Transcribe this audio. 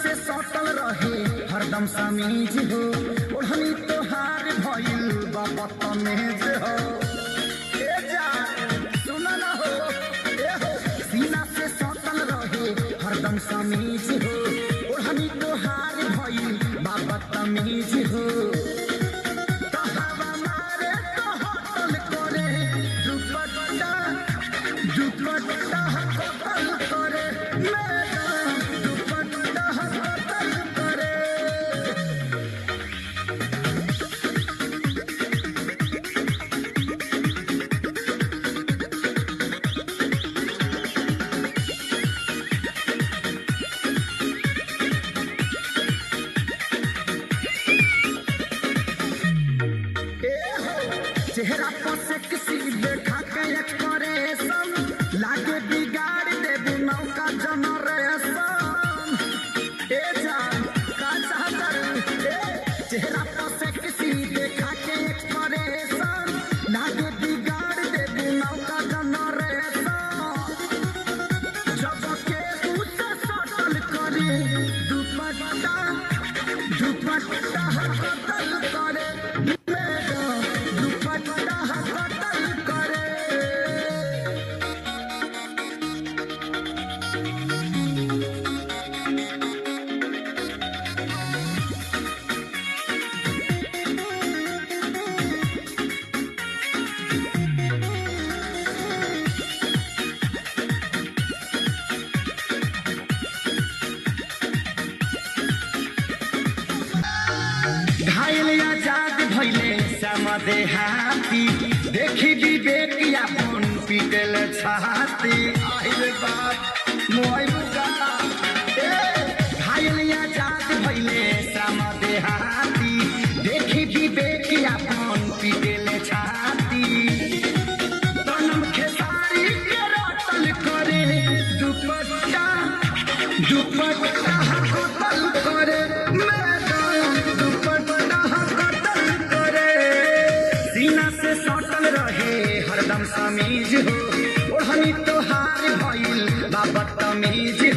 से सटल रहे हरदम समीज हो ओढ़नी तोहार भइल बा बदतमीज हो ए जान, सुन न हो, ए हो, सीना से सटल रहे हरदम समीज हो ओढ़नी तोहार भइल बा बदतमीज हो तो हवा मारे तो होटल करे दुपट्टा दुपट्टा कतल करे मैडम दुपट्टा कतल करे चेहरा पर से किसी देखा के एक्सप्रेशन लागे बिगाड़ देबू नौका जनरेशन ए जान का चाहता रे ए चेहरा पर से किसी देखा के एक्सप्रेशन लागे बिगाड़ देबू नौका जनरेशन जब के उसे सटल करे दुपट्टा दुपट्टा कतल करे मैडम दुपट्टा कतल करे घायल आजाद भैले समदे हाथी देखी विवेक अपन पीटल छाती आइल बात मोइल का ए घायल आजाद भैले समदे हाथी देखी विवेक अपन पीटल छाती तनम खेसारी के रटल करे दुपट्टा दुपट्टा कतल करे मैडम दुपट्टा कतल करे सीना से सटल रहे हरदम समीज हो ओढ़नी तोहार भइल बा बदतमीज